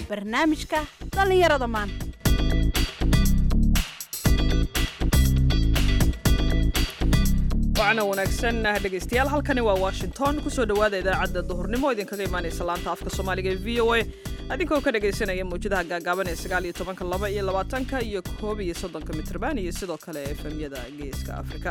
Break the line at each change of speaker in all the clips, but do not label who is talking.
barnaamijka dhallinyarada maanta
wacna wanaagsan dhegaystayaal halkani waa washington kusoo dhowaada idaacadda duhurnimo idinkaga imaanaysa laanta afka soomaaliga ee v o a adinkoo ka dhagaysanaya mawjadaha gaagaaban ee sagaal iyo tobanka laba iyo labaatanka iyo koob iyo soddonka mitrban iyo sidoo kale efemyada geeska afrika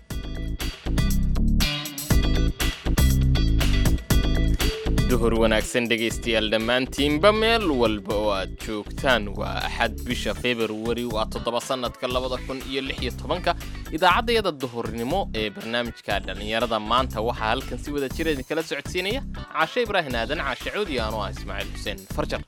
duhur wanaagsan dhegaystayaal dhammaantiinba meel walba oo aad joogtaan waa axad bisha februari waa toddoba sannadka labada kun iyo lix iyo tobanka idaacaddayada duhurnimo ee barnaamijka dhallinyarada maanta waxaa halkan si wada jira idinkala socodsiinaya caashe ibraahin aadan caashe coodi anoo ah ismaaciil xuseen farjar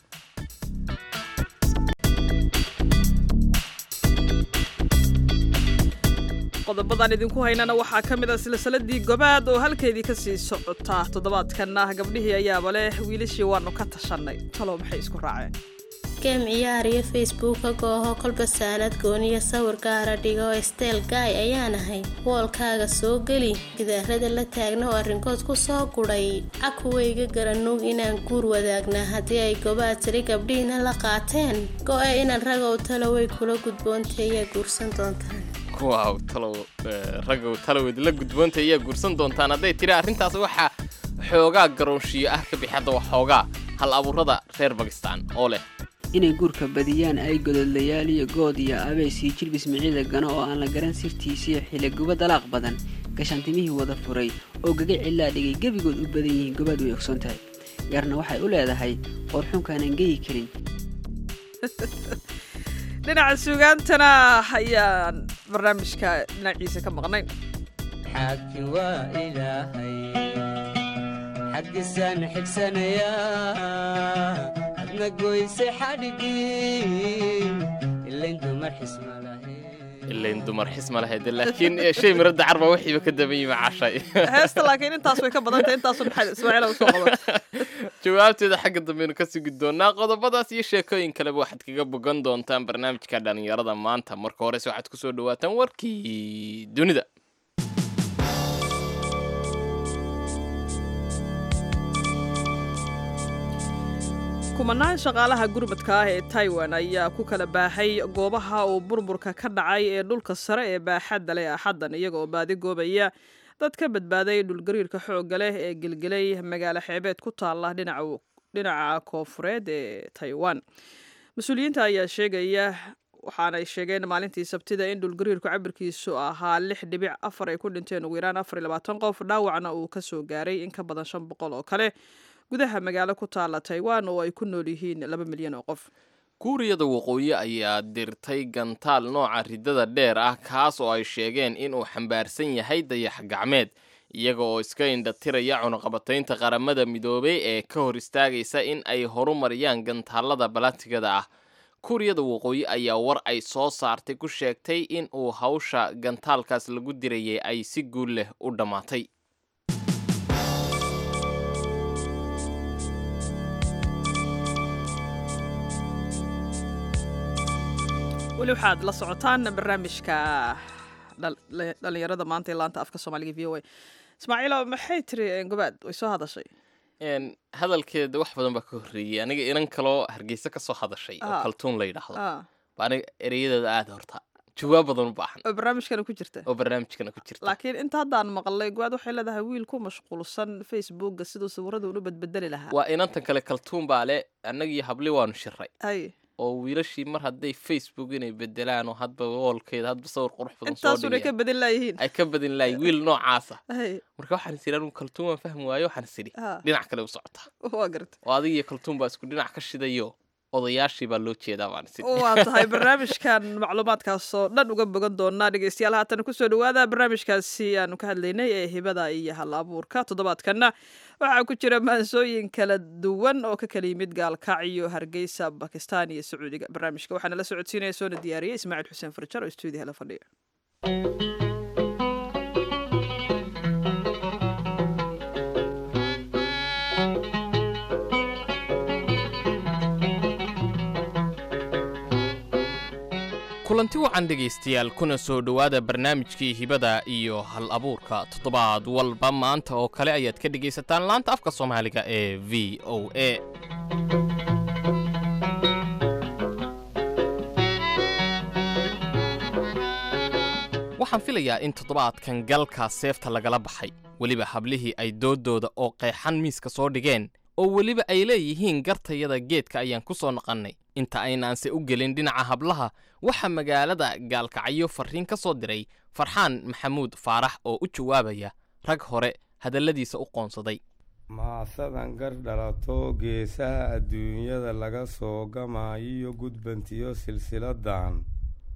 qodobadan idinku haynana waxaa ka mid a silsiladii gobaad oo halkeedii ka sii socota toddobaadkanna gabdhihii ayaaba leh wiilashii waannu ka tashannay talow maxay isku raaceen
geem ciyaar iyo facebooka gooho kolba saanad gooniyo sawir gaara dhigo steel gaay ayaan ahay woolkaaga soo geli gidaarada la taagna oo arrinkood ku soo gudhay cakuwayga garanuug inaan guur wadaagnaa haddii ay gobaad tiri gabdhihiina la qaateen go-e inaan ragow talo way kula gudboontay ayaa guursan doontaan
waaw talow raggow talow idinla gudboonta ayaa guursan doontaan hadday tiri arrintaas waxaa xoogaa garoonshiyo ah ka bixi hadda waa xoogaa hal abuurada reer bakistan oo leh
inay guurka badiyaan ay gododlayaal iyo good iyo abeys iyo jilbis miciida gano oo aan la garan sirtiisiyo xiliguba dalaaq badan gashaantimihii wada furay oo gaga cilaa dhigay gebigood u badan yihiin gobaad way ogsoon tahay gaarna waxay u leedahay qoorxunkaanan geyi karin
dhinaca suugaantana ayaan barnaamijka dhinaciisa ka maqnayn
xaaki waa ilaahay xaggisaan xigsanayaa adna goyse xadhigii ilayn dumar xisma lahayn
ilayn dumar xisma lahayd laakiin shay miradda carba wixiiba ka daban yimi cashay
heesta laakiin intaas way ka badantay intaasu maxay ismaaciila usoo qaban
jawaabteeda xagga dambeynu ka sugi doonaa qodobadaas iyo sheekooyin kaleba waxaad kaga bogan doontaan barnaamijka dhallinyarada maanta marka horese waxaad kusoo dhawaataan warkii dunida
kumanaan shaqaalaha gurmadka ah ee taiwan ayaa ku kala baahay goobaha uu burburka ka dhacay ee dhulka sare ee baaxadda leh axaddan iyagaoo baadi goobaya dad ka badbaaday dhulgariirka xoogga leh ee gelgelay magaalo xeebeed ku taalla dhinaca koofureed ee taiwan mas-uuliyiinta ayaa sheegaya waxaanay sheegeen maalintii sabtida in dhulgariirku cabirkiisu ahaa lix dhibic afar ay ku dhinteen ugu yaraan afar iyo labaatan qof dhaawacna uu ka soo gaaray in ka badan shan boqol oo kale gudaha magaalo ku taalla taiwan oo ay ku nool yihiin laba milyan oo qof
kuuriyada waqooyi ayaa dirtay gantaal nooca riddada dheer ah kaas oo ay sheegeen inuu xambaarsan yahay dayax gacmeed iyaga oo iska indhatiraya cunaqabataynta qaramada midoobay ee ka hor istaagaysa in ay horumariyaan gantaalada balatigada ah kuuriyada waqooyi ayaa war ay soo saartay ku sheegtay in uu hawsha gantaalkaas lagu dirayay ay si guul leh u dhammaatay
weli waxaad la socotaan barnaamijka dhalinyarada maanta ee laanta afka soomaaliga v o a ismaaciilo maxay tiri gobaad way soo hadashay
hadalkeeda wax badan baa ka horreeyey aniga inan kaloo hargeysa ka soo hadashay oo kaltuun la yidhaahdo ba aniga ereyadeeda aada horta jawaab badan u baahan
oo barnaamijkana ku jirta
oo barnaamijkana ku jirta
laakiin inta haddaan maqlay gobaad waxay leedahay wiil ku mashquulsan facebooka siduu sawirada unu badbedeli lahaa
waa inantan kale kaltuun baa le annagii habli waanu shiray
hay
oo wiilashii mar hadday facebook inay bedelaan oo hadba woolkeeda hadba sawir qurux badan soo
intaasunay ka badin laayihiin
ay ka badin lahay wiil noocaasa
hay
marka waxaan is idhi anigu kaltuun waan fahmi waayo waxaan is idhi
Ah.
dhinac kale u socotaa
waa garta
oo adiga iyo kaltuun baa isku dhinac ka shidayo odayaashii baa loo jeedaa baan is idhi
waa tahay barnaamijkan macluumaadkaasoo dhan uga bogan doonaa dhegeystayaal haatan kusoo dhawaada barnaamijkaasi aanu ka hadlaynay ee hibada iyo hal abuurka toddobaadkanna waxaa ku jira maansooyin kala duwan oo ka kala yimid gaalkacyo hargeysa bakistan iyo sacuudiga barnaamijka waxaana la socodsiinaya soona diyaariyey ismaaciil xuseen farjar oo stuudiyaha la fadhiya
kulanti wacan dhegaystayaal kuna soo dhowaada barnaamijkii hibada iyo hal abuurka toddobaad walba maanta oo kale ayaad ka dhegaysataan laanta afka soomaaliga ee v o a waxaan filayaa in toddobaadkan galka seefta lagala baxay weliba hablihii ay dooddooda oo qeexan miiska soo dhigeen oo weliba ay leeyihiin gartayada geedka ayaan ku soo naqannay inta aynaanse u gelin dhinaca hablaha waxaa magaalada gaalkacyo farriin ka soo diray farxaan maxamuud faarax oo u jawaabaya rag hore hadalladiisa u qoonsaday
maasadan gar dhalato geesaha adduunyada laga soo gamaayiyo gudbantiyo silsiladan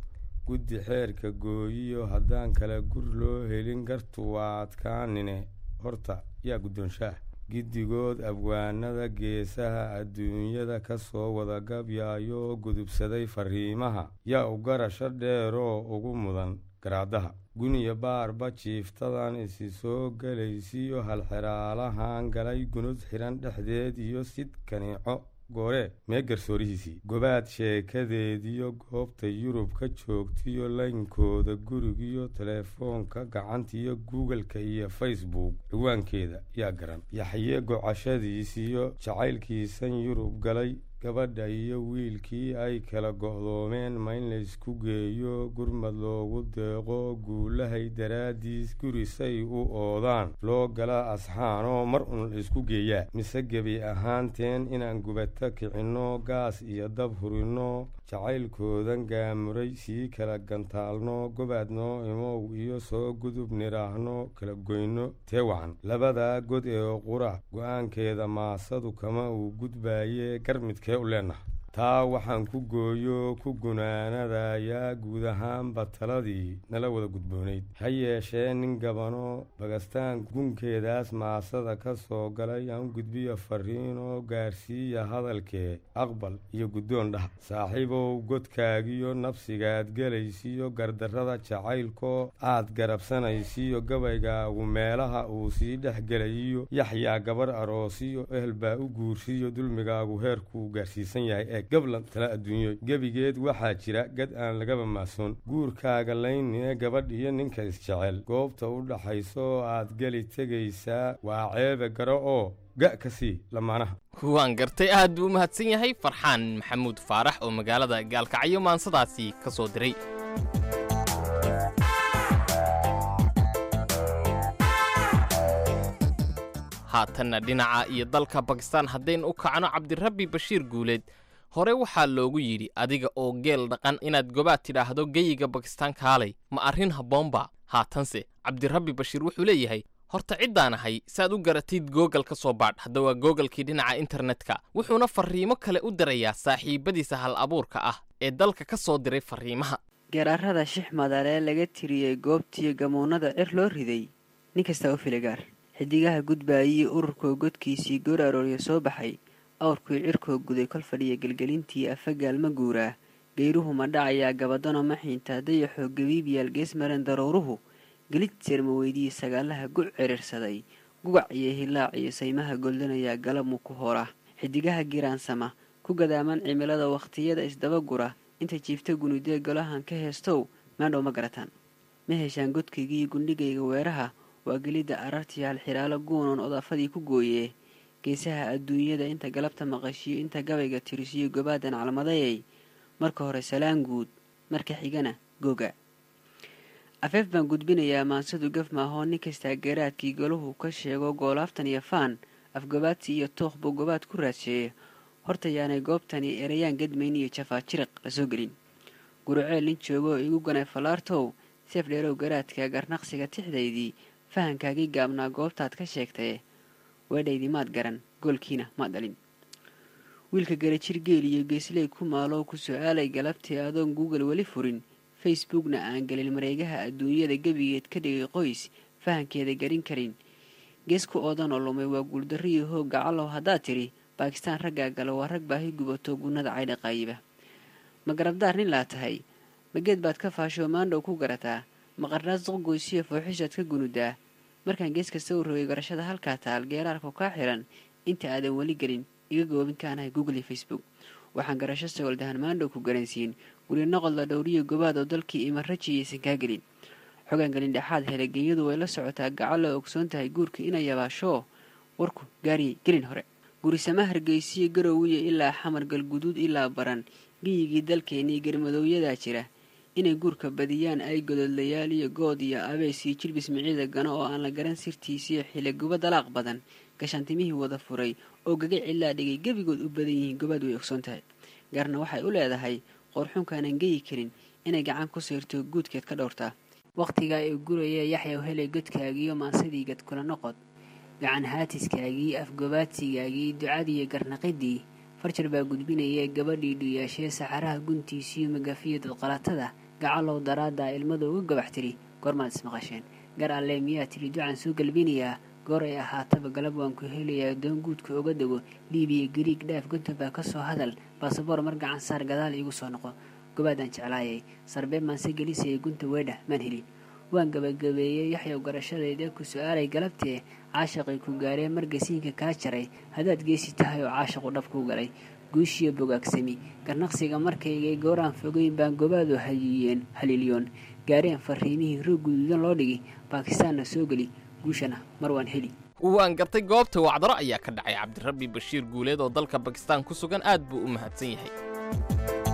guddi xeerka gooyiyo haddaan kala gur loo helin gartu waa adkaanine horta yaa guddoonshaah giddigood abwaanada geesaha adduunyada ka soo wada gabyaayo oo gudubsaday farriimaha yaa u garasho dheeroo ugu mudan garaadaha guniya baarba jiiftadan isi soo gelaysiyo halxeraalahan galay gunud xidhan dhexdeed iyo sid kaniico goore mee garsoorihiisii gobaad sheekadeediyo goobta yurub ka joogtiyo laynkooda gurigiyo teleefoonka gacantiyo googleka iyo facebook ciwaankeeda yaa garan yaxye gocashadiisiyo jacaylkiisan yurub galay gabadha iyo wiilkii ay kala go'doomeen ma in laysku geeyo gurmad loogu deeqo guulahay daraaddiis gurisay u oodaan loo gala asxaanoo mar un laysku geeyaa mise gebi ahaanteen inaan gubata kicinno gaas iyo dab hurinno jacaylkoodan gaamuray sii kala gantaalno gobaadnoo imow iyo soo gudub nidhaahno kala goyno tee wacan labadaa god ee qura go-aankeeda maasadu kama uu gudbaaye garmidkee u leenaha taa waxaan ku gooyo ku gunaanadayaa guud ahaanba taladii nala wada gudboonayd ha yeeshee nin gabano bagastaan gunkeedaas maasada ka soo galay aan gudbiyo farriinoo gaarsiiya hadalkee aqbal iyo guddoon dhah saaxiibow godkaagiyo nafsigaad gelaysiyo gardarrada jacaylkoo aad garabsanaysiyo gabaygaagu meelaha uu sii dhex gelayiyo yaxyaa gabar aroosiyo ehel baa u guursiyo dulmigaagu heerkuu gaarsiisan yahay ee gablan tala adduunyo gebigeed waxaa jira gad aan lagaba maasoon guurkaaga laynine gabadh iyo ninka isjecel goobta u dhaxayso oo aad geli tegaysaa waa ceebe garo oo ga ka sii lamaanaha
waan gartay aad buu u mahadsan yahay farxaan maxamuud faarax oo magaalada gaalkacyo maansadaasi ka soo diray haatanna dhinaca iyo dalka bakistaan haddaynu u kacno cabdirabbi bashiir guuleed hore waxaa loogu yidhi adiga oo geel dhaqan inaad gobaad tidhaahdo geyiga bakistaan kaalay ma arrin habboonba haatanse cabdirabbi bashiir wuxuu leeyahay horta ciddaan ahay saaad u garatid googal ka soo baadh hadda waa googalkii dhinaca internetka wuxuuna farriimo kale u dirayaa saaxiibbadiisa hal abuurka ah ee dalka ka soo diray farriimaha
garaarada shix madalee laga tiriyey goobtiyo gamuunada cir loo riday nin kastaa u filigaar xidigaha gudbaayii ururkoo godkiisii goor aroorya soo baxay awrkii cirkoo guday kol fadhiya gelgelintii afagaal ma guuraa geyruhu ma dhacayaa gabadano ma xiintaa dayaxoo gabiibyaal gees maren daruuruhu gelid seerma weydii sagaalaha guc cirirsaday gugac iyo hilaac iyo saymaha goldanayaa galabmu ku hora xidigaha giraansama ku gadaaman cimilada wakhtiyada isdabagura inta jiifta gunudee golahan ka heestow maandhow ma garataan ma heshaan godkaygii gundhigayga weeraha waa gelidda arartii halxiraalo guunoon odaafadii ku gooyee geesaha adduunyada inta galabta maqashiyo inta gabayga tirisiyo gobaadan calmadayay marka hore salaan guud marka xigana googa afeef baan gudbinayaa maansadu gaf maahoo nin kastaa garaadkii golahu ka sheego goolaaftan iyo faan afgobaadsi iyo tooq buu gobaad ku raadsheeye horta yaanay goobtani erayaan gadmayn iyo jafaa jiriq la soo gelin guruceel nin joogoo igu ganay fallaartow seef dheerow garaadka garnaqsiga tixdaydii fahankaagii gaabnaa goobtaad ka sheegtaye weedhaydii maad garan goolkiina maad dhalin wiilka garajir geel iyo geesley ku maaloo ku su-aalay galabtii adoon google weli furin facebookna aan gelin mareegaha adduunyada gebigeed ka dhigay qoys fahankeeda garin karin gees ku oodanoo lumay waa guuldarriyo hoog gacalow haddaad tidhi baakistaan raggaa gala waa rag baahi gubato gunnada caydha qaayiba ma garabdaar nin laa tahay mageed baad ka faashoo maandhow ku garataa maqarnaad suqgoysiyo fooxishaad ka gunudaa markaan gees kasta u rogay garashada halkaa taal geeraarku kaa xiran inta aadan weli gelin iga goobin kaanahay google iyo facebook waxaan garasho sagoldahan maandhow ku garansiin guri noqod la dhowriyo gobaad oo dalkii ima raji aysan kaa gelin xogaan gelin dhexaad hele genyadu way la socotaa gacalo ogsoon tahay guurka ina yabaashoo warku gaariyay gelin hore gurisama hargeysiyo garowiya ilaa xamar galguduud ilaa baran giyigii dalkeennii garmadowyadaa jira inay guurka badiyaan ay gododlayaal iyo good iyo abeys iyo jilbis miciida gano oo aan la garan sirtiisiyo xiliguba dalaaq badan gashaantimihii wada furay oo gaga cilaa dhigay gebigood u badan yihiin gobaad way ogsoon tahay gaarna waxay u leedahay qoorxunkaanan geyi karin inay gacan ku siirto guudkeed ka dhowrtaa wakhtigaa ee guraya yaxyaw helay godkaagiiyo maansadii gad kula noqod gacan haatiskaagii afgobaadsigaagii ducadiiyo garnaqidii farjar baa gudbinaya gabadhii dhuyaashee saxaraha guntiisiyo magafiyo dadqalatada gacalow daraaddaa ilmada uga gabax tiri goormaad ismaqasheen gar alle miyaa tiri ducaan soo galbinayaa goor ay ahaataba galab waan ku helayaa doon guudka oga dego liibiya gariig dhaaf gunta baa ka soo hadal baasaboor mar gacan saar gadaal iigu soo noqo gobaadaan jeclaayay sarbee maanse gelisaya gunta weedha maan helin waan gabagabeeyey yaxyaw garashadayda ku su-aalay galabtee caashaqay ku gaaree margasiinka kaa jaray haddaad geesi tahay oo caashaqu dhab kuu galay guushiyo bogaagsami garnaqsiga markaygay gooraan fogeyn baan gobaadu hayiyeen haliilyoon gaareen fariimihii roog guduudan loo dhigi baakistaanna soo geli guushana mar waan heli
waan gartay goobta wacdaro ayaa ka dhacay cabdirabbi bashiir guuleed oo dalka bakistaan ku sugan aad buu u mahadsan yahay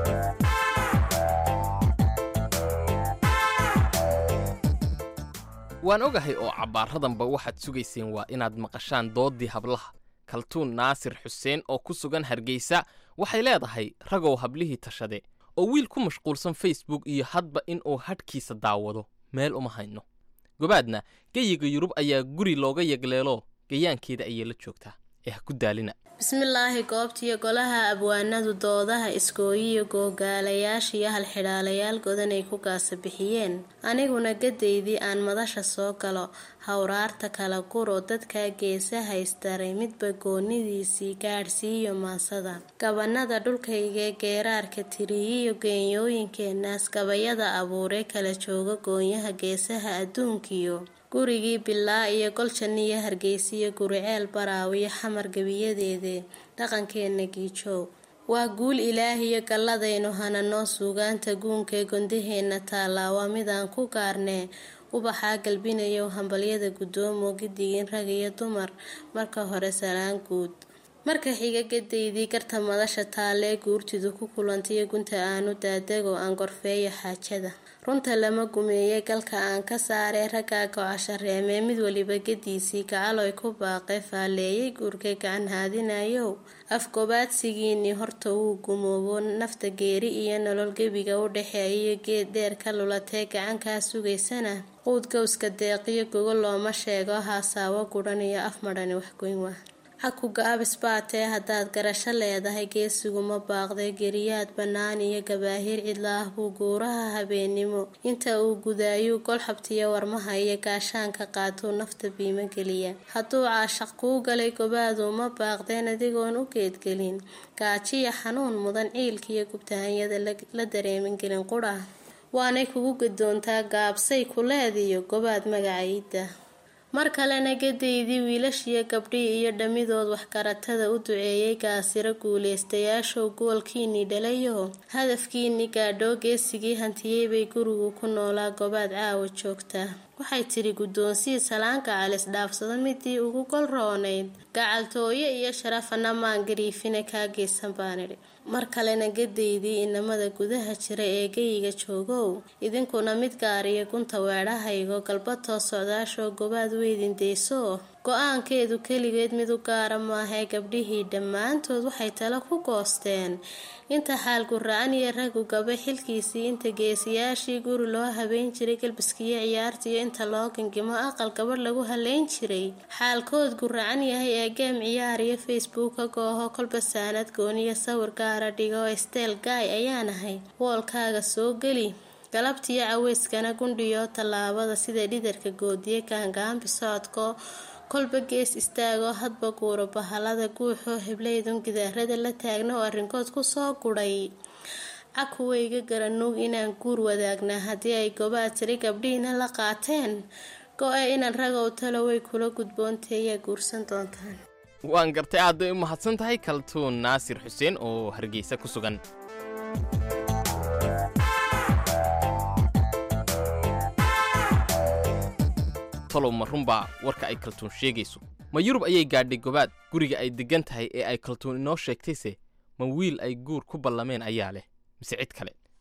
waan ogahay oo cabbaaradanba waxaad sugayseen waa inaad maqashaan dooddii hablaha kaltuun naasir xuseen oo ku sugan hargeysa waxay leedahay ragow hablihii tashade oo wiil ku mashquulsan facebook iyo hadba inuu hadhkiisa daawado meel uma hayno gobaadna geyiga yurub ayaa guri looga yagleelo gayaankeeda ayay la joogtaa ee ha ku daalina
bismillaahi goobtiyo golaha abwaanadu doodaha iskooyiyo googaalayaasha iyo halxidhaalayaal godanay ku gaasa bixiyeen aniguna gadaydii aan madasha soo galo hawraarta kala guro dadkaa geesa haystaray midba goonidiisii gaadhsiiyo maasada gabanada dhulkaygee geeraarka tiriyiyo geenyooyinkeenaas gabayada abuuree kala jooga goonyaha geesaha adduunkiyo gurigii bilaa iyo goljaniyo hargeysiyo guriceel baraawiyo xamar gebiyadeedee dhaqankeena giijoog waa guul ilaahiyo galladaynu hananoo suugaanta guunkaee gondaheenna taallaa waa midaan ku gaarnee ubaxaa galbinayo hambalyada guddoomo gidigin rag iyo dumar marka hore salaan guud marka xiga gadaydii garta madasha taalee guurtidu ku kulantayo gunta aanu daadego aan gorfeeyo xaajada runta lama gumeeyey galka aan ka saaree raggaa go-asha reemee mid waliba gadiisii gacaloy ku baaqee faalleeyay guurkay gacan haadinayow afgobaadsigiinii horta wuu gumoobo nafta geeri iyo nolol gebiga u dhexeeyayo geed dheer ka lulatee gacankaa sugaysana quud gowska deeqiyo gogo looma sheego haasaawo gudhan iyo af madhani waxgoyn waa xakuga abis baatee haddaad garasho leedahay geesiguma baaqday geriyaad bannaan iyo gabaahiir cidlaah buu guuraha habeennimo inta uu gudaayuu golxabtiyo warmaha iyo gaashaanka qaatuu nafta biimo geliya hadduu caashaq kuu galay gobaadu ma baaqdeen adigoon u geedgelin gaajiya xanuun mudan ciilkiiyo gubtahanyada la dareemin gelin qudha waanay kugu gadoontaa gaabsay kuleediyo gobaad magacaida mar kalena gadaydii wiilashiyo gabdhii iyo dhammidood waxgaratada u duceeyay gaasiro guulaystayaashow goolkiinii dhalayo hadafkiinii gaadhoo geesigii hantiyey bay gurigu ku noolaa gobaad caawa joogtaa waxay tidhi guddoonsii salaanka calis dhaafsado midii ugu gol roonayd gacaltooye iyo sharafana maan gariifine kaa geysan baanidhi mar kalena gadaydii inamada gudaha jira ee geyiga joogow idinkuna mid gaariyo gunta weedhahaygo galbatoo socdaashoo gobaad weydin deyso go-aankeedu keligeed mid u gaara maahee gabdhihii dhammaantood waxay talo ku goosteen inta xaalku ra-an iyo ragu gaba xilkiisii inta geesiyaashii guri loo habeyn jiray galbiskiyo ciyaartiiyo inta loo gingimo aqal gabadh lagu haleyn jiray xaalkood guracan yahay ee geem ciyaar iyo facebooka gooho kolba saanad gooniyo sawir gaara dhigo steel gaay ayaanahay woolkaaga soo geli galabtiyo caweyskana gundhiyo tallaabada sida dhidarka goodiye gaangaambi socodko kolba gees istaagoo hadba guuro bahalada guuxoo heblaydun gidaarada la taagna oo arrinkood kusoo gudhay cakuwayga garanuug inaan guur wadaagnaa haddii ay gobaad tiri gabdhihiina la qaateen go-e inaan ragow talo way kula gudboontay ayaa guursan doontaan
waan gartay aad bay u mahadsan tahay kaltuun naasir xuseen oo hargeysa ku sugan talow ma runbaa warka ay kaltuun sheegayso ma yurub ayay gaadhay gobaad guriga ay deggan tahay ee ay kaltuun inoo sheegtayse ma wiil ay guur ku ballameen ayaa leh mise cid kale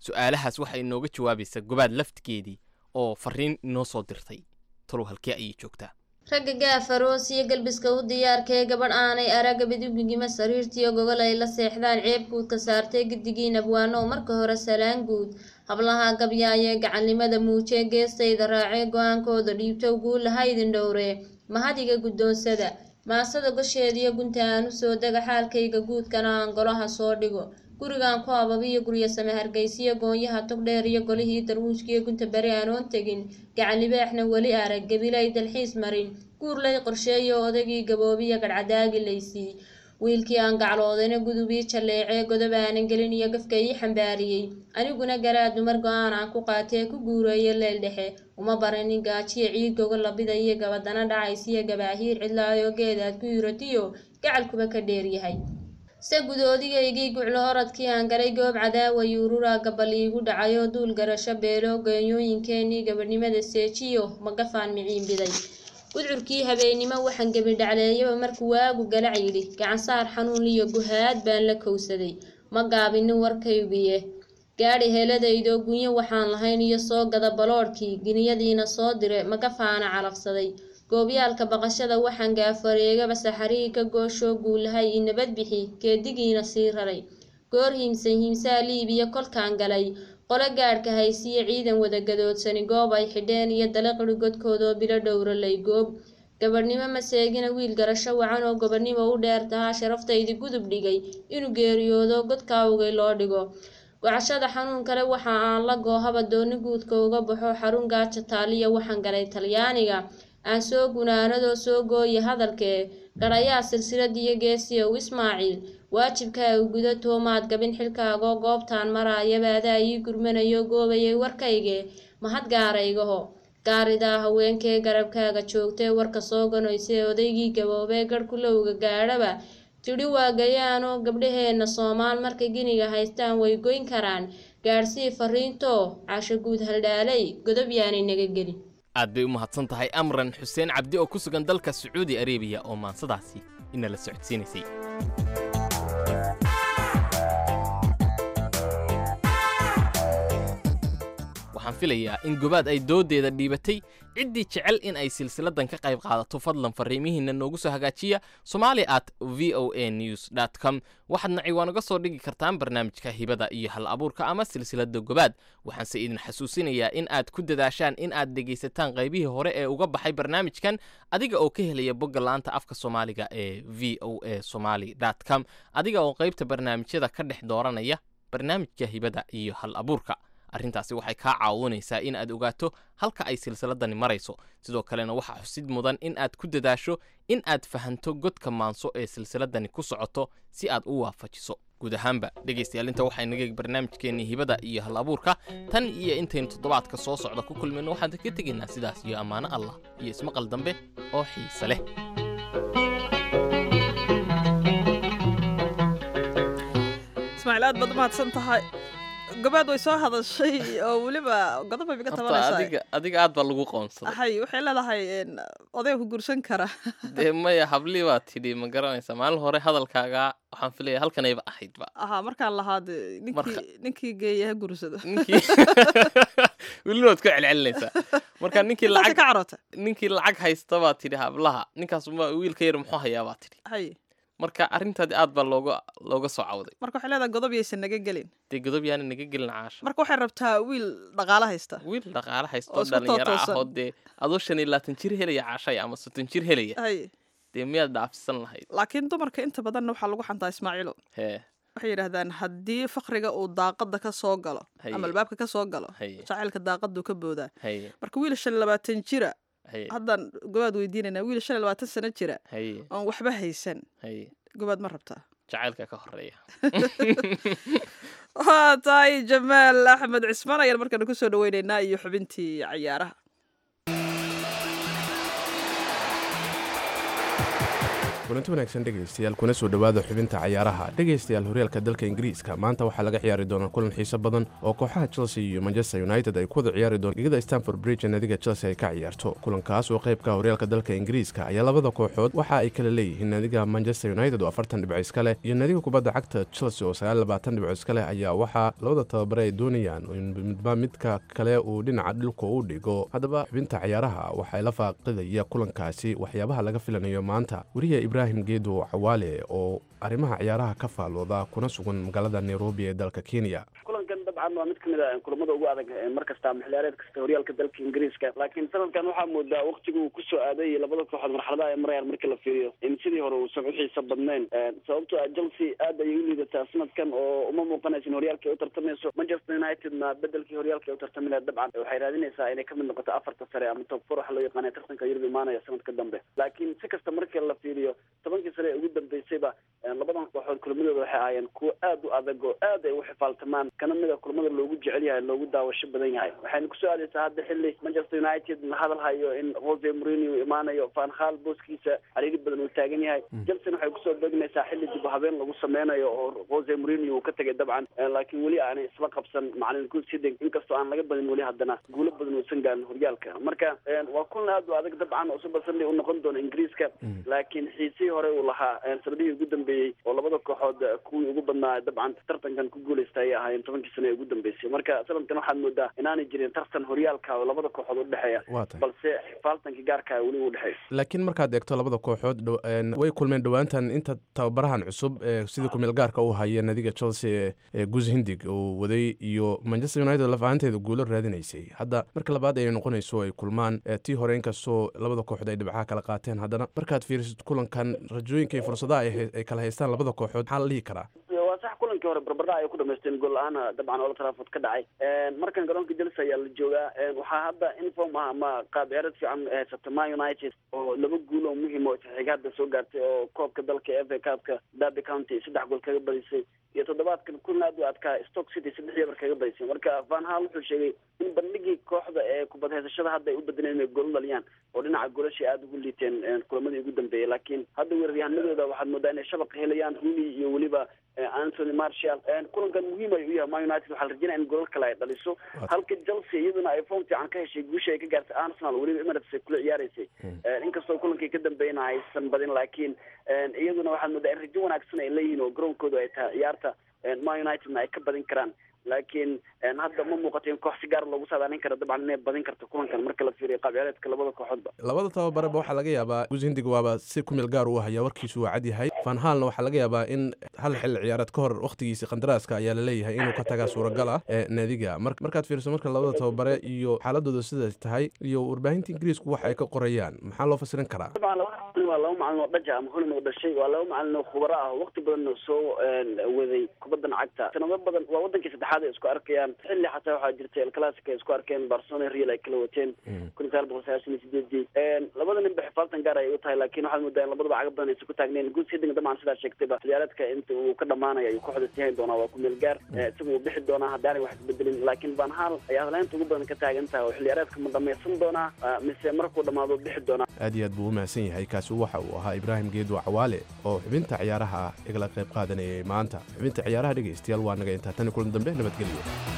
su-aalahaas waxay inooga jawaabaysaa gobaad laftigeedii oo fariin inoo soo dirtay talow halkee ayay joogtaa
ragga gaafaroos iyo galbiska u diyaarkee gabadh aanay aragga bidugigima sariirtiyo gogol ay la seexdaan ceebkuudka saartee giddigiin abwaano oo marka hore salaan guud hablaha gabyaayee gacannimada muujee geestayda raacee go-aankooda dhiibtow guulaha idin dhowree mahadiga guddoonsada maasada gosheediyo gunta aan usoo dega xaalkayga guudkana aan golaha soo dhigo gurigaan ku ababiyo guryo same hargeysiyo goonyaha togdheer iyo golihii darwuushkiyo gunta beri aanoon tegin gacan libaaxna weli arag gabilay dalxiis marin guurlay qorsheeyo odagii gaboobiya gadhcadaagi laysii wiilkii aan gacloodayna gudubii jalleecee godob aanan gelin iyo gafka ii xambaariyey aniguna garaad dumar go-aan aan ku qaatee ku guureeyo leel dhexe uma baranin gaajiya ciid gogo labida iyo gabadana dhacaysiyo gabaahiir cidlaayoo geedaad ku yuratiyo gacalkuba ka dheeryahay se gudoodigaygii guclo oradkii aan galay goob cadaawa yuururaa gabal iigu dhacayoo duul garasho beelo geeyooyinkeenii gabadhnimada seejiyo magafaan miciinbiday gudcurkii habeennimo waxaan gebidhacleeyaba markuu waagu galac yidhi gacansaar xanuun iyo guhaad baan la kowsaday ma gaabinin warkaygiye gaadhi heeladaydoo gunyo waxaan lahayn iyo soo gada baloodhkii giniyadiina soo dire magafaana calafsaday goobyaalka baqashada waxaan gaafareegaba saxarihii ka gooshoo guulahay i nabad bixi geedigiina sii raray goor hiimsan hiimsaa liibiya kolkaan galay qole gaadhka haysiyo ciidan wada gadoodsani goob ay xidheen iyo dalaqiri godkoodoo bilo dhowralay goob gabadhnimo maseegina wiil garasho wacan oo gobadhnimo u dheer tahaa sharaftaydi gudub dhigay inuu geeriyoodo godkaawgay loo dhigo gocashada xanuun kale waxa aan la goohaba dooni guudka uga baxo xarun gaaja taaliya waxaan galay talyaaniga aan soo gunaanadoo soo gooya hadalkee garayaa silsiladiyo geesiyow ismaaciil waajibkaaga guda toomaad gabin xilkaagoo goobtaan maraayaba adaa ii gurmanayo goobayay warkayge mahad gaaraygaho gaaridaa haweenkee garabkaaga joogtee warka soo ganoysee odaygii gaboobee garhkulowga gaadhaba tidhi waa gayaanoo gabdhaheenna soomaal markay giniga haystaan way goyn karaan gaadhsii fariintoo casho guud haldhaalay godob yaanay naga gelin
aad bay u mahadsan tahay amran xuseen cabdi oo ku sugan dalka sacuudi areebiya oo maansadaasi inala socodsiinaysay waxaan filayaa in gobaad ay doodeeda dhiibatay ciddii jecel in ay silsiladan ka qayb qaadato fadlan fariimihiina noogu soo hagaajiya somali at v o a news dt com waxaadna ciwaan uga soo dhigi kartaan barnaamijka hibada iyo hal abuurka ama silsilada gobaad waxaanse idin xasuusinayaa in aad ku dadaashaan in aad dhegaysataan qaybihii hore ee uga baxay barnaamijkan adiga oo ka helaya bogga la'aanta afka soomaaliga ee v o a somali dt com adiga oo qaybta barnaamijyada ka dhex dooranaya barnaamijka hibada iyo hal abuurka arrintaasi waxay kaa caawinaysaa in aad ogaato halka ay silsiladani marayso sidoo kalena waxaa xusid mudan in aad ku dadaasho in aad fahanto godka maanso ee silsiladani ku socoto si aad u waafajiso guud ahaanba dhegaystayaal inta waxaa inaga barnaamijkeennii hibada iyo hal abuurka tan iyo intaynu toddobaadka soo socda ku kulmayno waxaan ka tegaynaa sidaas iyo ammaano allah iyo ismaqal dambe oo xiise leh
ismaaciil aad baad u mahadsan tahay gabaad way soo hadashay oo weliba godob bay iga
horta
tabanaysaa
adiga adiga aad baa lagu qoonsaday
hay waxay leedahay een, odayga ku guursan kara
dee maya hablii baa tidhi ma garanaysa maalin hore hadalkaaga waxaan filaya halkanayba ahaydba
ahaa markaan lahaa dee
Marka-
ninkii ninkii geeya ha guursado
ninkii welina waad ku celcelinaysaa marka ninkii
Intaasay
lacag
ka caroote
ninkii lacag haysta baa tidhi hablaha ninkaas ma wiilka yar muxuu hayaa baa tidhi
hay
marka arrintaadi aad baa looga looga soo cawday
marka waxay leedahay godob yaysan naga gelin
dee godob yaana naga gelin caasha
marka waxay rabtaa wiil dhaqaalo haysta
wiil dhaqaale
Oo
haystoo
isku
dhalinyaro ah
tootoosan.
oo dee adoo shan iyo labaatan jir helaya caashaya ama soddon jir helaya
hay
dee miyaad dhaafsan lahayd
laakiin dumarka inta badanna waxaa lagu xantaa ismaaciilo
hee
waxay yidhaahdaan haddii fakriga uu daaqada ka soo galo
Haye.
ama albaabka ka soo galo
haye
jacaylka daaqaduu ka boodaa
haye
marka wiil shan iyo labaatan jira
haye
haddaan gobaad weydiinayna wiil shan iyo labaatan sano jira
haye
oon waxba haysan
haye
gobaad ma rabtaa
jacaylka ka horeeya
waa tahay jamaal axmed cismaan ayaan markana kusoo dhaweyneynaa iyo xubintii cayaaraha
kulanti wanaagsan dhegaystayaal kuna soo dhowaada xubinta cayaaraha dhegaystayaal horyaalka dalka ingiriiska maanta waxaa laga ciyaari doonaa kulan xiiso badan oo kooxaha chelsea iyo manchester united ay ku wada ciyaari doon gegada stanford bridge ee naadiga chelsea ay ka ciyaarto kulankaas oo qaybka horyaalka dalka ingiriiska ayaa labada kooxood waxa ay kala leeyihiin naadiga manchester united oo afartan dhibco iska leh iyo naadiga kubadda cagta chelsea oo sagaal labaatan dhibco iska leh ayaa waxaa labada tababare ay doonayaan in midba midka kale uu dhinaca dhulka u dhigo haddaba xubinta cayaaraha waxaa la faaqidaya kulankaasi waxyaabaha laga filanayo maanta weriya ibraahim geedo cawaale oo arrimaha ciyaaraha ka faalooda kuna sugan magaalada nairobi ee dalka kenya
kulankan dabcan waa mid kamid a kulamada ugu adag mar kasta ama xiliyaareed kasta horyaalka dalka ingiriiska laakiin sanadkan waxaa moodaa waktiga uu kusoo aaday labada kooxood marxaladaha ay marayaan marka la fiiriyo in sidii hore uusan uxiisa badnayn sababto a chelsea aad ayay u liidataa sanadkan oo uma muuqanaysa in horyaalka ay u tartamayso manchester unitedna bedelkii horyaalka ay u tartami laha dabcan waxay raadinaysaa inay kamid noqoto afarta sare ama top four waxa loo yaqaanay tartanka yurub imaanaya sanadka dambe laakiin si kasta marka la fiiriyo tobankii sare ee ugu dambeysayba labadan kooxood kulamadooda waxay ahaayeen kuwo aad u adag oo aad ay u xifaaltamaan kana mida kulamada loogu jecel yahay loogu daawasho badan yahay waxayna kusoo aadaysaa hadda xilli manchester united la hadal hayo in jose mourinho uu imaanayo van hal booskiisa cariiri badan uu taagan yahay chelsea waxay kusoo beegnaysaa xilli dib u habeen lagu sameynayo oo jose mourinho uu ka tegay dabcan laakiin weli aanay isla qabsan macalin guud siding inkastoo aan laga badin weli haddana guulo badan uusan gaarin horyaalka marka waa kulan aad u adag dabcan oo super sunday u noqon doono ingiriiska laakiin xiisihii hore uu lahaa sanadihii ugu dambeeyey oo labada kooxood kuwii ugu badnaa dabcan tartankan ku guuleysta ayay ahaayeen tobankii sano ee ugu dambeysay marka sanadkan waxaad moodaa inaanay jirin tartan horyaalka oo labada kooxood udhexeeya balse xifaaltanka gaarka weli u dhexeeya
laakiin markaad eegto labada kooxood way kulmeen dhowaantan inta tababarahan cusub ee sidii kumeel gaarka u haya nadiga chelsea ee gus hindig uu waday iyo manchester united lafahanteeda guulo raadinaysay hadda marka labaad ay noqonayso ay kulmaan tii hore inkastoo labada kooxood ay dhibcaha kala qaateen haddana markaad fiirisid kulankan rajooyinka iyo fursadaha ay kala haystaan labada kooxood maxaa la dhihi karaa
waa sax kulankii hore barbardhac ay ku dhamaysteen gool la-aana dabcan ola traafod ka dhacay markan garoonka chelsea ayaa la joogaa waxaa hadda inform ah ama qaab ciyaareed fiican haysata ma united oo laba guul oo muhiim oo xiga hadda soo gaartay oo koobka dalka f a cupka derby county saddex gool kaga badisay iyo toddobaadkan kulan aad u adkaa stock city saddex yebar kaga badisay marka van hal wuxuu sheegay in bandhigii kooxda ee kubad haysashada hadda ay u bedeleen inay gool dhaliyaan oo dhinaca goolashay aada ugu liiteen kulamadii ugu dambeeyay laakiin hadda weeraryahanadooda waxaad moodaa inay shabaq helayaan rooney iyo weliba anthony marshall kulankan muhiim ay u yahay ma united waxaa la rajinaya in golal kale ay dhaliso halka chelsea iyaduna ay form fiican ka heshay guusha ay ka gaartay arsenal weliba emirates ay kula ciyaareysay inkastoo kulankii ka dambeeyna aysan badin laakiin iyaduna waxaad moodaa in rajo wanaagsan ay leeyihiin oo garoonkooda ay tahay ciyaarta ma unitedna ay ka badin karaan laakiin hadda ma muuqato in koox si gaar loogu saadaalin kara dabcan inay badin karto kulankan marka la fiiriyo qaab ciyaareedka labada kooxoodba
labada tababareba waxaa laga yaabaa gus hindig waaba si kumeel gaar u haya warkiisu waa cad yahay van haalna waxaa laga yaabaa in hal xilli ciyaareed ka hor wakhtigiisi qandaraaska ayaa laleeyahay inuu ka tagaa suuragal ah ee naadiga markaad fiiriso marka labada tababare iyo xaaladooda sidaas tahay iyo warbaahinta ingiriisku wax ay ka qorayaan maxaa loo fasirin karaa
dabcan labada waa laba macalin oo dhaja ama holin oo dhashay waa laba macalin oo khubaro ah waqti badan soo waday kubaddan cagta sanado badan waa wadankii saddexaad ay isku arkayaan xilli xataa waxaa jirtay elclassic ay isku arkeen barcelona real ay kala wateen kun iyo sagaal boqol sagaashan iyo sideedii labada nin ba xifaaltan gaar ay u tahay laakiin waxaad moodaa in labadaba caga badan aysan ku taagneen guud sidinga dabcan sidaa sheegtayba xiliyaareedka inta uu ka dhamaanaya ayuu kooxda sii hayn doonaa waa ku meel gaar isaga uu bixi doonaa haddaanay wax isbedelin laakiin van hal ayaa hadlaynta ugu badan ka taagan tahay oo xiliyaareedka ma dhamaysan doonaa mise markuu dhamaado bixi doonaa
aad iyo aad buu u mahadsan yahay kaasi waxa uu ahaa ibraahim geedo cawaale oo xubinta ciyaaraha igala qayb qaadanayay maanta xubinta ciyaaraha dhegaystayaal waa naga intaa tan kulan dambe nabadgelyo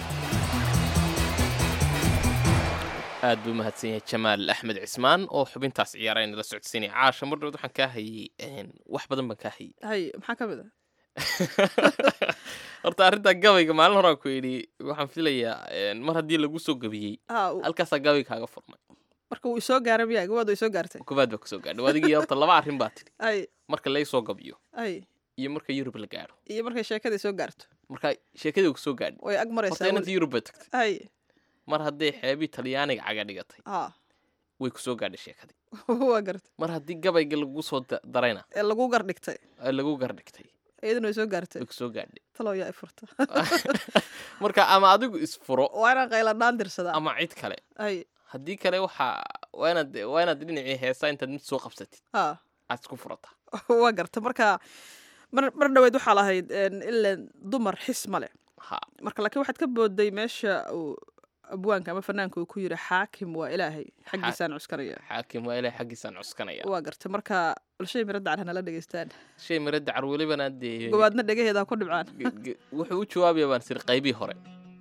aad buu mahadsan yahay jamaal axmed cismaan oo xubintaas ciyaara inala socodsiinaya caasha mar dhowd waxaan kaa hayey wax badan baan kaa hayey
hay maxaa ka mid a
horta arrintaa gabayga maalin horaan ku idhi waxaan filayaa mar haddii lagu soo gabiyey halkaasaa gabayga kaaga furmay
marka wuu isoo gaaray miyaa gabaad way soo gaartay
kubaad baa kusoo gaadhay adigii horta laba arrin baa tidhi
ay
marka lay soo gabiyo
ay
iyo marka yurub la gaadho
iyo markay sheekadii soo gaarto
marka sheekadii kusoo gaadhay
way ag maraysaa
horta inanta yurub baa tagtay
ay
mar hadday xeebii talyaaniga caga dhigatay
ha
way kusoo gaadhay sheekadii
waa gartay
mar haddii gabayga lagu soo darayna
ee lagu gardhigtay
ee lagu gardhigtay
iyaduna way soo gaartay
way kusoo gaadhay
talow yaa i furta
marka ama adigu isfuro
waa inaan qayladhaan dirsadaa
ama cid kale
ay
haddii kale waxaa waa inaad waa inaad dhinacii heesaa intaad mid soo qabsatid
ha
aad isku furataa
waa garta marka mar mar dhaweyd waxaa lahayd ilan dumar xis male
ha
marka laakiin waxaad ka booday meesha uu abwaanka ama fanaanka uu ku yidhi xaakim waa ilaahay xaggiisaan cuskanaya
xaakim waa ilahay xaggiisaan cuskanaya
waa garta marka bulshay miro dacar hanala dhegeystaan
shay miro dacar welibana dee
gobaadna dhegaheeda ku dhibcaan
ge- ge- wuxuu u jawaabaya baan sir qaybihii hore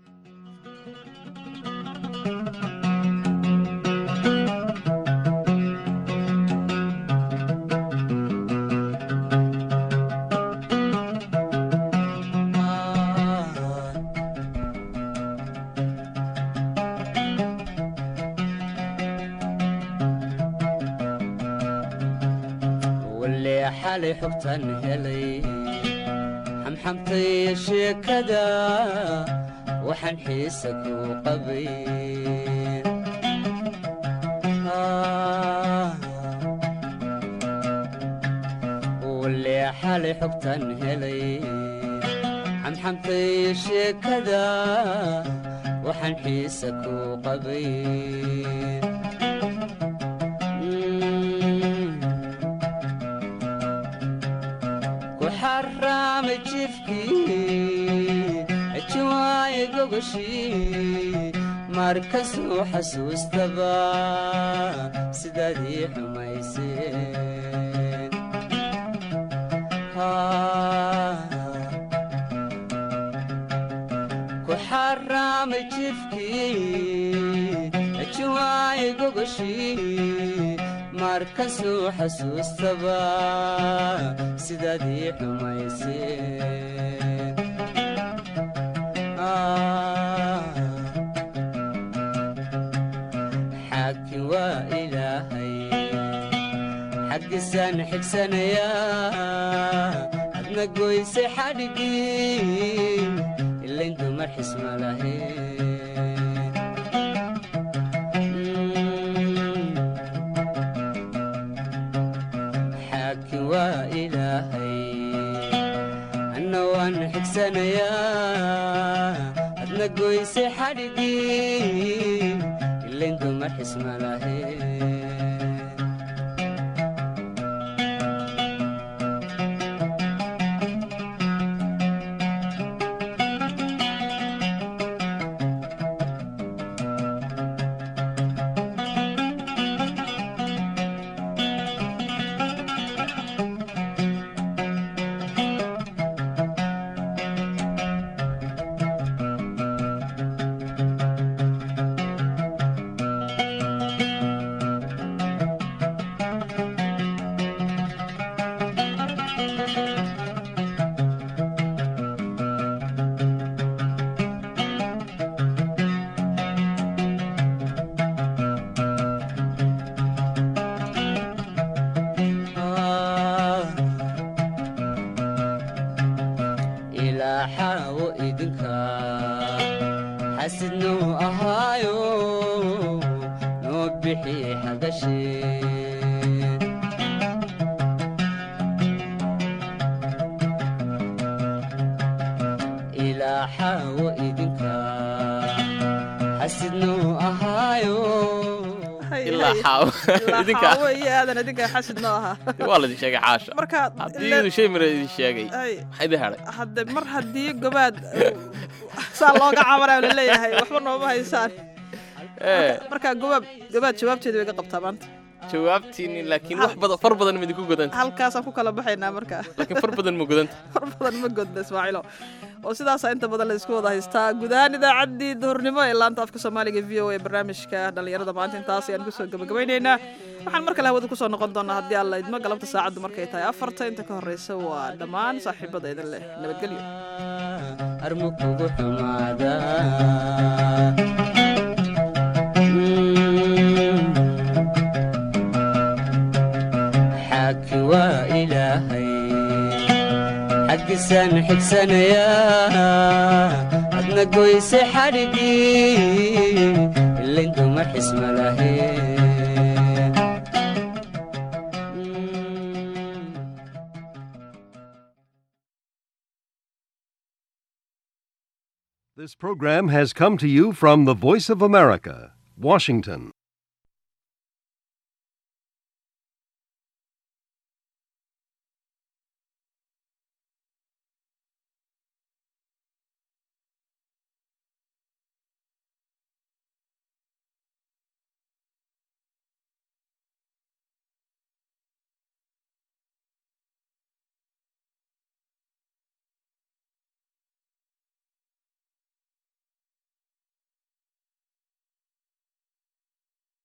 walle xalay xogtan helay xamxamtay sheekada waxaan xiisa ku qabay walle xalay xogtan helay xamxamtay sheekada waxaan xiisa ku qabay ku xaraamay jifkii ajiwaaye gogoshii markasuu xasuustaba sidaadii xumayseen ku xaraamay jifkii ajiwaaye gogoshii markasuu xasuustaba sidaadii xumayseen xaakin waa ilaahay xaggisaan xigsanayaa adna goysay xadhigii ilayn dumar xisma lahayn xaakin waa ilaahay anna waan xigsanayaa adna goysay xadhigii ilayn dumar xisma lahayn ilaa xaawo idinka xasidnuu ahaayo noo bixi xagasheen ilaa xaawo idinka xasidnuu ahaayo
ilaa xaawo idinka
xaawo iyo aadan idinka xasid noo ahaa
waa ladin sheegay xaasha
marka
haddii idin shay miro idin sheegay
ay
maxaa idin hadhay
hadde mar haddii gobaad saa looga cabanaya laleeyahay waxba nooma haysaan
ee
marka gobaab gobaad jawaabteeda way ga qabtaa maanta
jawaabtiini laakiin wax badan far badan ma idinku godanta
halkaasaan ku kala baxaynaa marka
laakiin far badan ma godanta
far badan ma godna ismaaciilo oo sidaasaa inta badan la isku wada haystaa guud ahaan idaacaddii duhurnimo ee laanta afka soomaaliga v o a barnaamijka dhallinyarada maanta intaas ayaan kusoo gabagabaynaynaa waxaan mar kale hawada kusoo noqon doonaa haddii alla idmo galabta saacaddu markay tahay afarta inta ka horreysa waa dhammaan saaxiibada idin leh nabadgelyo
armu kugu xumaada xaakin waa ilaahay xaggisaan xigsanayaa adna goysay xadhigii ilayn dumar xisma lahayn
This program has come to you from the Voice of America, Washington.